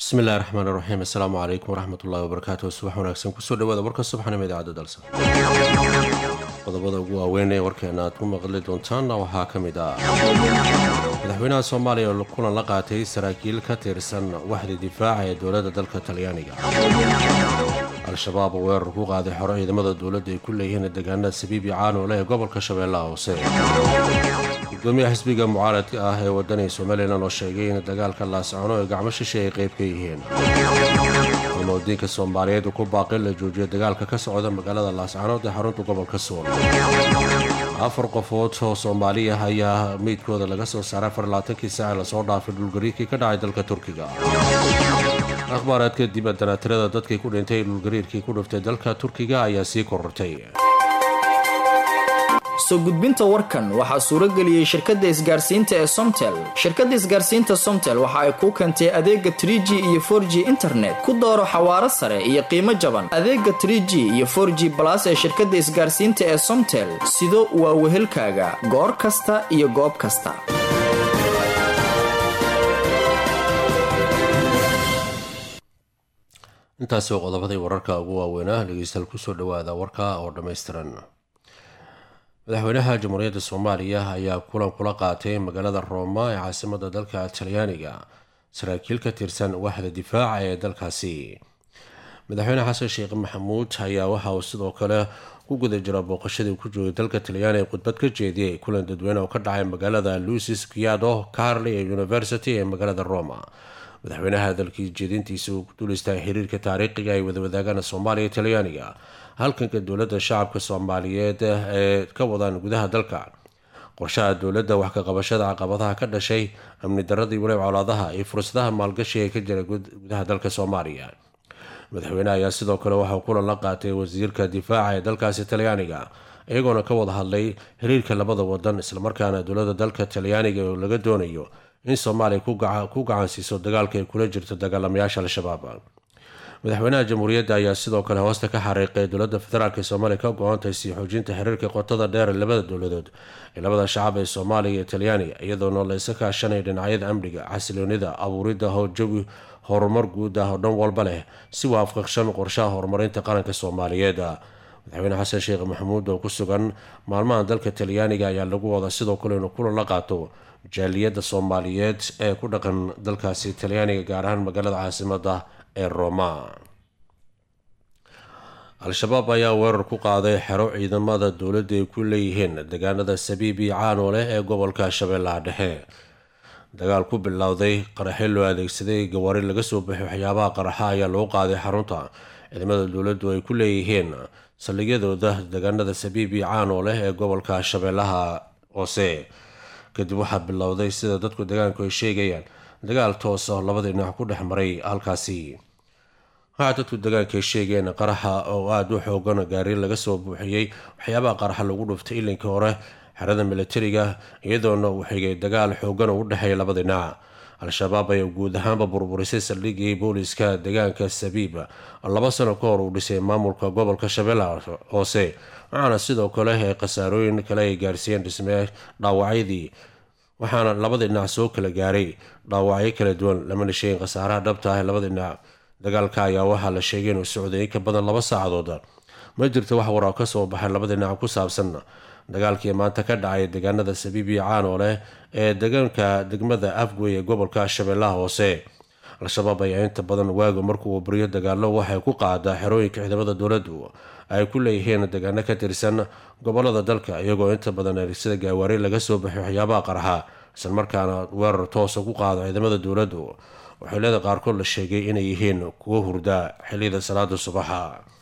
bismi illahi raxmaan iraxiim assalaamu calaykum waraxmat ullahi wabarakaatu subax wanaagsan kusoo dhawaada warka subaxnimo idaacadda dalsa qodobada ugu waaweyn ee warkeena aad ku maqli doontaanna waxaa ka mid ah madaxweynaha soomaaliya oo kulan la qaatay saraakiil ka tirsan waxda difaaca ee dowladda dalka talyaaniga al-shabaab oo weerar ku qaaday xoro ciidamada dowladda ay ku leeyihiin deegaanada sabiibi caanoole ee gobolka shabeellaha hoose gudoomiyaha xisbiga mucaaradka ah ee wadani somalilan oo sheegay in dagaalka laascono ee gacmo shishe ay qayb ka yihiin ulmadiinka soomaaliyeed ku baaqi la joojiyo dagaalka ka socda magaalada laascanood ee xarunta gobolka suul afar qofood oo soomaali ah ayaa meydkooda laga soo saaray afarlaatankii saaci lasoo dhaafay dhulgariirkii ka dhacay dalka turkiga akhbaaraadka dib adanatirada dadkii ku dhintay dhulgariirkii ku dhiftay dalka turkiga ayaa sii korortay soo gudbinta warkan waxaa suuro geliyey shirkadda isgaarsiinta ee somtel shirkadda isgaarsiinta somtel waxa ay kuu keentay adeega trie g iyo for g internet ku dooro xawaaro sare iyo qiimo jaban adeega trie g iyo for g balas ee shirkadda isgaarsiinta ee somtel sido waa wehelkaaga goor kasta iyo goob kasta intaasi oo qodobadii wararka ugu waaweynaa dhegeystayaal kusoo dhawaada warka oo dhammaystiran madaxweynaha jamhuuriyadda soomaaliya ayaa kulan kula qaatay magaalada rooma ee caasimada dalka talyaaniga saraakiil ka tirsan waxda difaaca ee dalkaasi madaxweyne xasan sheekh maxamuud ayaa waxa uu sidoo kale ku guda jira booqashadii ku joogay dalka talyaani ee khudbad ka jeediyey kulan dadweyne oo ka dhacay magaalada lucis kiado carli ee university ee magaalada roma madaxweynaha dalkii jeedintiisa uu ku duulistahay xiriirka taariikhiga ay wadawadaagana soomaaliya talyaaniga halkanka dowladda shacabka soomaaliyeed ee ka wadaan gudaha dalka qorshaha dowladda wax ka qabashada caqabadaha ka dhashay amni daradii waliba colaadaha iyo fursadaha maalgashi ee ka jira gudaha dalka soomaaliya madaxweyne ayaa sidoo kale waxauu kulan la qaatay wasiirka difaaca ee dalkaasi talyaaniga iyagoona ka wada hadlay xiriirka labada wadan islamarkaana dowladda dalka talyaaniga oo laga doonayo in soomaaliya ku gacansiiso dagaalka ay kula jirto dagaalamayaasha al-shabaab madaxweynaha jamhuuriyadda ayaa sidoo kale hoosta ka xariiqay dowladda federaalk ee soomaaliya ka go-antahay sii xoojinta xiriirka qotada dheer ee labada dowladood ee labada shacab ee soomaaliya iyo talyaaniga iyadoona laysa kaashanaya dhinacyada amniga xasiloonida abuuridda howjawi horumar guud ah oo dhan walba leh si waafaqshan qorshaha horumarinta qaranka soomaaliyeed madaxweyne xasan sheekh maxamuud oo ku sugan maalmaha dalka talyaaniga ayaa lagu wadaa sidoo kale inuu kulan la qaato jaaliyadda soomaaliyeed ee ku dhaqan dalkaasi talyaaniga gaar ahaan magaalada caasimada ee roma al-shabaab ayaa weerar ku qaaday xero ciidamada dowladda ay ku leeyihiin deegaanada sabiibi caanooleh ee gobolka shabeellaha dhexe dagaal ku bilowday qaraxyo loo adeegsaday gawaari laga soo baxay waxyaabaha qaraxa ayaa loo qaaday xarunta ciidamada dowladdu ay ku leeyihiin saldhigyadooda deegaanada sabiibi caanooleh ee gobolka shabeellaha hoose kadib waxaa bilowday sida dadku deegaanku ay sheegayaan dagaal toos oo labada dhinac ku dhex maray halkaasi waxaa dadku deegaanka ay sheegeen qaraxa oo aada u xoogan gaari laga soo buuxiyey waxyaabaha qaraxa lagu dhuftay ilinkii hore xerada militariga iyadoona uu xigay dagaal xoogan oo u dhexeeya labada dhinac al-shabaab ayaa guud ahaanba burburisay saldhigii booliska deegaanka sabiib laba sano ka hor uu dhisay maamulka gobolka shabeellaha hoose waxaana sidoo kale ay khasaarooyin kale ay gaarsiiyeen dhismee dhaawacyadii waxaana labada dhinac soo kala gaaray dhaawacyo kala duwan lamana sheegin khasaaraha dhabta ah ee labada dhinac dagaalka ayaa waxaa la sheegay inuu socday in ka badan laba saacadood ma jirto wax waraa ka soo baxay labada dhinac ku saabsan dagaalkii maanta ka dhacay deegaanada sabiibi caanooleh ee deegaanka degmada afgoy ee gobolka shabeellaha hoose al-shabaab ayaa inta badan waaga markuu buriyo dagaalo waxay ku qaadaa xerooyinka ciidamada dowladdu ay ku leeyihiin deegaano ka tirsan gobolada dalka iyagoo inta badan adeegsada gaawaari laga soo baxay waxyaabaha qarxa islamarkaana weerar toosa ku qaado ciidamada dowladdu waxeelada qaarkood la sheegay inay yihiin kuwo hurda xilliyada salaada subaxa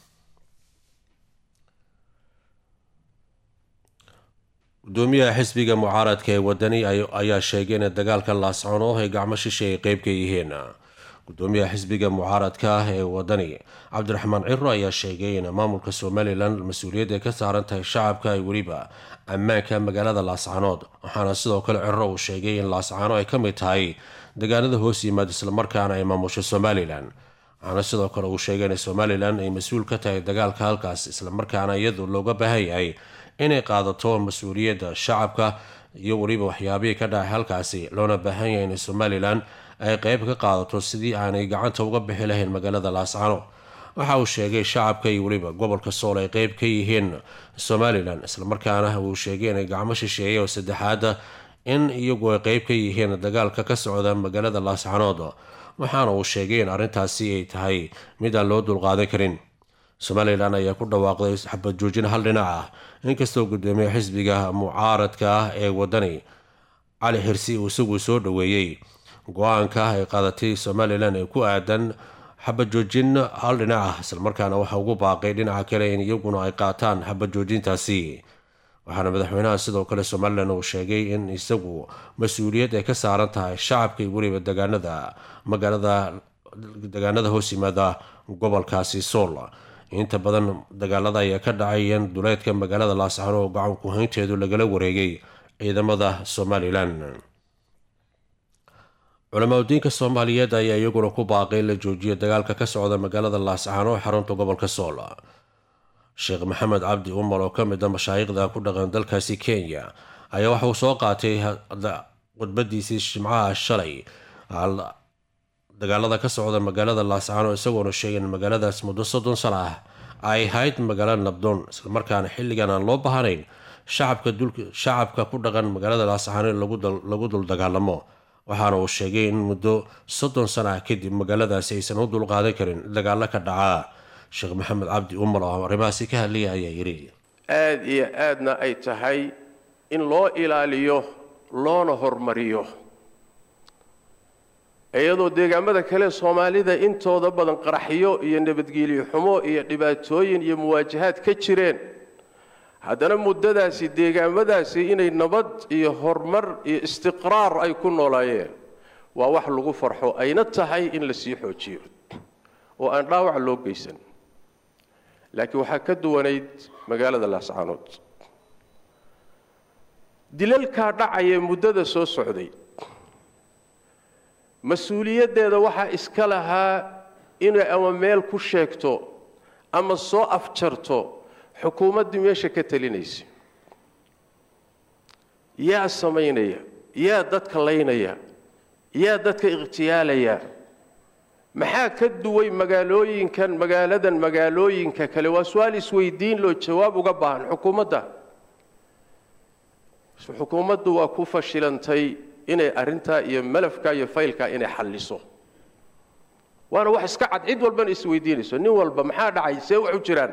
gudoomiyaha xisbiga mucaaradka ee wadani ayaa sheegay in dagaalka laascono ay gacmo shishe ay qeyb ka yihiin gudoomiyaha xisbiga mucaaradka ah ee wadani cabdiraxmaan ciro ayaa sheegay in maamulka somalilan mas-uuliyadda ay ka saaran tahay shacabka ay weliba ammaanka magaalada laascanood waxaana sidoo kale ciro uu sheegay in laascano ay ka mid tahay deegaanada hoos yimaad islamarkaana ay maamusho somalilan waxaana sidoo kale uu sheegay in somalilan ay mas-uul ka tahay dagaalka halkaas islamarkaana iyadu looga baahan yahay inay qaadato mas-uuliyadda shacabka iyo weliba waxyaabihii ka dhacay halkaasi loona baahan yahay in somalilan ay qeyb ka qaadato sidii aanay gacanta uga bixi lahayn magaalada laascano waxa uu sheegay shacabka iyo weliba gobolka sool ay qeyb ka yihiin somalilan islamarkaana uu sheegay inay gacmo shisheeye oo saddexaada in iyagu ay qeyb ka yihiin dagaalka ka socda magaalada laascanood waxaana uu sheegay in arrintaasi ay tahay mid aan loo dulqaadan karin somalilan ayaa ku dhawaaqday xabad joojin hal dhinac ah inkastoo gudoomiye xisbiga mucaaradka ah ee wadani cali xirsi uu isagu soo dhoweeyey go-aanka ay qaadatay somalilan ee ku aadan xabad joojin hal dhinac ah islamarkaana waxa ugu baaqay dhinaca kale in iyaguna ay qaataan xabad joojintaasi waxaana madaxweynaha sidoo kale somalilan uu sheegay in isagu mas-uuliyad ay ka saaran tahay shacabka iyo weliba degaanada magaalada degaanada hoos yimaada gobolkaasi sool inta badan dagaalada ayaa ka dhacayeen duleedka magaalada laascano oo gacan ku-haynteedu lagala wareegay ciidamada somalilan culamaadudiinka soomaaliyeed ayaa iyaguna ku baaqay in la joojiyo dagaalka ka socda magaalada laascano ee xarunta gobolka sool sheekh maxamed cabdi umar oo ka mid a mashaayikhda ku dhaqan dalkaasi kenya ayaa waxa uu soo qaatay khudbadiisii jimcaha shalay dagaalada ka socda magaalada laascano isagoona sheegay in magaaladaas muddo soddon sano ah ay ahayd magaalo nabdoon islamarkaana xilligan aan loo baahanayn shacabka ku dhaqan magaalada laascano in lagu dul dagaalamo waxaana uu sheegay in muddo soddon sano ah kadib magaaladaasi aysan u dulqaadan karin dagaalo ka dhacaa sheekh maxamed cabdi umar oo arrimahaasi ka hadlaya ayaa yidhi aada iyo aadna ay tahay in loo ilaaliyo loona hormariyo iyadoo deegaamada kale soomaalida intooda badan qaraxyo iyo nabadgelyo xumo iyo dhibaatooyin iyo muwaajahaad ka jireen haddana muddadaasi deegaamadaasi inay nabad iyo horumar iyo istiqraar ay ku noolaayeen waa wax lagu farxo ayna tahay in la sii xoojiyo oo aan dhaawac loo geysan laakiin waxaa ka duwanayd magaalada laascaanood dilalkaa dhacaya muddada soo socday mas-uuliyaddeeda waxaa iska lahaa inay ama meel ku sheegto ama soo afjarto xukuumaddii meesha ka talinaysa yaa samaynaya yaa dadka laynaya yaa dadka ikhtiyaalaya maxaa ka duway magaalooyinkan magaaladan magaalooyinka kale waa su-aal isweydiin loo jawaab uga baahan xukuumadda xukuumaddu waa ku fashilantay inay arrintaa iyo malafka iyo faylkaa inay xalliso waana wax iska cad cid walbana isweydiinayso nin walba maxaa dhacay see wax u jiraan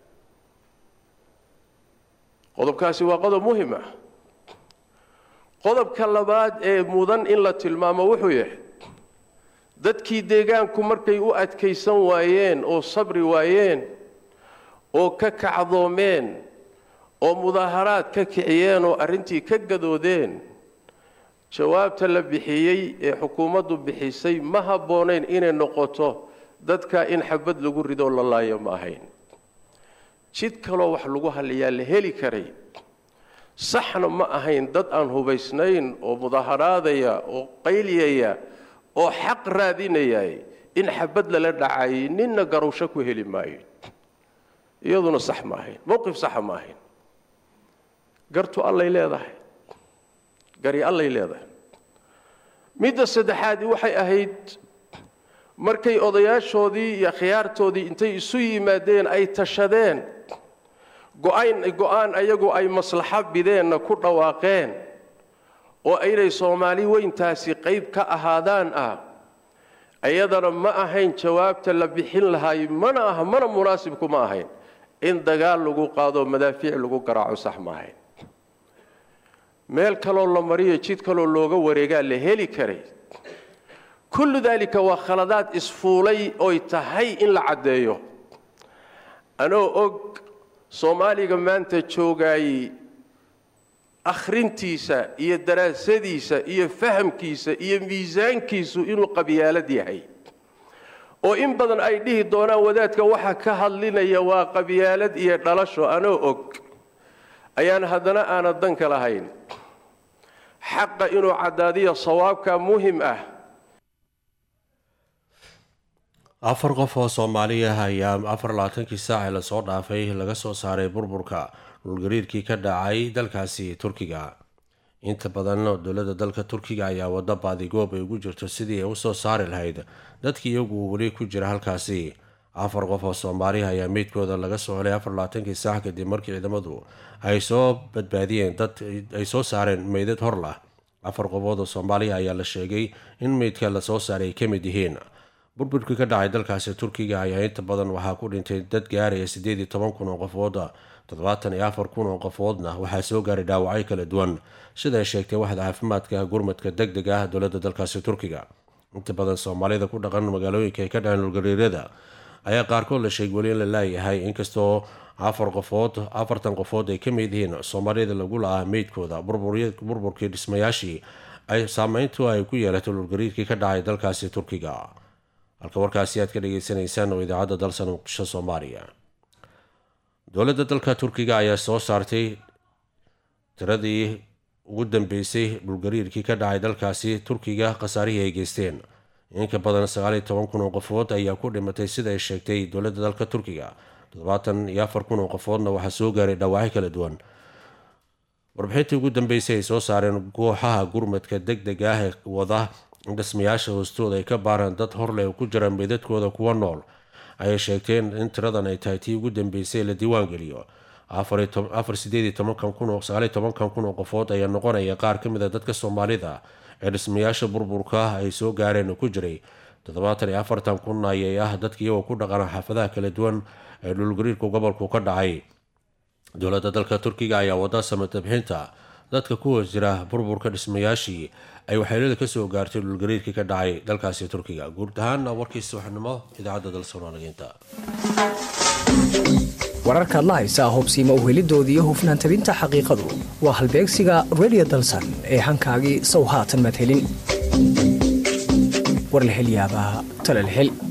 qodobkaasi waa qodob muhim ah qodobka labaad ee mudan in la tilmaamo wuxuu yahay dadkii deegaanku markay u adkaysan waayeen oo sabri waayeen oo ka kacdoomeen oo mudaaharaad ka kiciyeen oo arrintii ka gadoodeen jawaabta la bixiyey ee xukuumaddu bixisay ma habboonayn inay noqoto dadka in xabad lagu ridoo la laayo ma ahayn jid kaloo wax lagu halliyaa la heli karay saxna ma ahayn dad aan hubaysnayn oo mudaaharaadaya oo qayliyaya oo xaq raadinaya in xabad lala dhacayay ninna garowsho ku heli maayo iyaduna sax ma ahayn mowqif saxa ma ahayn gartu allay leedahay gari allay leedahay midda saddexaadi waxay ahayd markay odayaashoodii iyo khiyaartoodii intay isu yimaadeen ay tashadeen go-aan go-aan ayagu ay maslaxo bideenna ku dhawaaqeen oo inay soomaali weyntaasi qayb ka ahaadaan ah ayadana ma ahayn jawaabta la bixin lahaay mana aha mana munaasibku ma ahayn in dagaal lagu qaado madaafiic lagu garaaco sax ma ahayn meel kaloo la mariyo jid kaloo looga wareegaa la heli karay kullu daalika waa khaladaad isfuulay oy tahay in la caddeeyo anoo og soomaaliga maanta joogaayey akhrintiisa iyo daraasadiisa iyo fahamkiisa iyo miisaankiisu inuu qabyaalad yahay oo in badan ay dhihi doonaan wadaadka waxa ka hadlinaya waa qabyaalad iyo dhalasho anoo og ayaan haddana aanad danka lahayn xaqa inuu caddaadiyo sawaabka muhim ah afar qof oo soomaaliya ayaa afar labaatankii saaci lasoo dhaafay laga soo saaray burburka dhulgariirkii ka dhacay dalkaasi turkiga inta badan dowladda dalka turkiga ayaa wada baadigoob ay ugu jirto sidii ay usoo saari lahayd dadkii iyagu weli ku jira halkaasi afar qof oo soomaaliha ayaa meydkooda laga soo helay afar labaatankii saac kadib markii ciidamadu ay soo badbaadiyeen dad ay soo saareen meydad hor lah afar qofood oo soomaaliya ayaa la sheegay in meydka lasoo saaray ay ka mid yihiin burburkii ka dhacay dalkaasi turkiga ayaa inta badan waxaa ku dhintay dad gaaraya sideed iyo toban kun oo qofooda toddobaatan iyo afar kun oo qofoodna waxaa soo gaaray dhaawacyo kala duwan sida ay sheegtay waxda caafimaadka gurmadka deg deg ah dowladda dalkaasi turkiga inta badan soomaalida ku dhaqan magaalooyinka ay ka dhaceen dhulgariirada ayaa qaarkood la sheegay weli in la laayahay inkastoo afar qofood afartan qofood ay ka mid yihiin soomaalida lagu la-ah meydkooda burburkii dhismayaashii ay saameyntu ay ku yeelatay dhulgariirkii ka dhacay dalkaasi turkiga halka warkaasi aad ka dhageysanaysaan oo idaacadda dalsan muqdisho soomaaliya dowladda dalka turkiga ayaa soo saartay tiradii ugu dambeysay dhulgariirkii ka dhacay dalkaasi turkiga khasaarihii ay geysteen inka badan sagaaliyo toban kun oo qofood ayaa ku dhimatay sida ay sheegtay dowladda dalka turkiga toddobaatan iyo afar kun oo qofoodna waxaa soo gaaray dhaawacyo kala duwan warbixintii ugu dambeysay ay soo saareen kooxaha gurmadka deg deg ah ee wada in dhismayaasha hoostooda ay ka baaraan dad horleh oo ku jira meydadkooda kuwa nool ayay sheegteen in tiradan ay tahay tii ugu dambeysay la diiwaan geliyo afar sideed tobankan kun oo sagaaliyo tobankan kun oo qofood ayaa noqonaya qaar ka mid a dadka soomaalida ee dhismayaasha burburka ay soo gaareen oo ku jiray toddobaatan iyo afartan kun ayay ah dadka iyagoo ku dhaqana xaafadaha kala duwan ee dhulgariirku gobolku ka dhacay dowladda dalka turkiga ayaa wada samatabixinta dadka ku hoos jira burburka dhismayaashii ay waxyeelada kasoo gaartay dhulgariirkii ka dhacay dalkaasi turkiga guud ahaana warkiisa waxnimo idaacadda dalsoonaaligeynta wararkaad la haysaa hubsiima uhelidooda iyo hufnaan tabinta xaqiiqadu waa halbeegsiga redio dalsan ee hankaagii sow haatan madhelin war la hel yaabaa tala la hel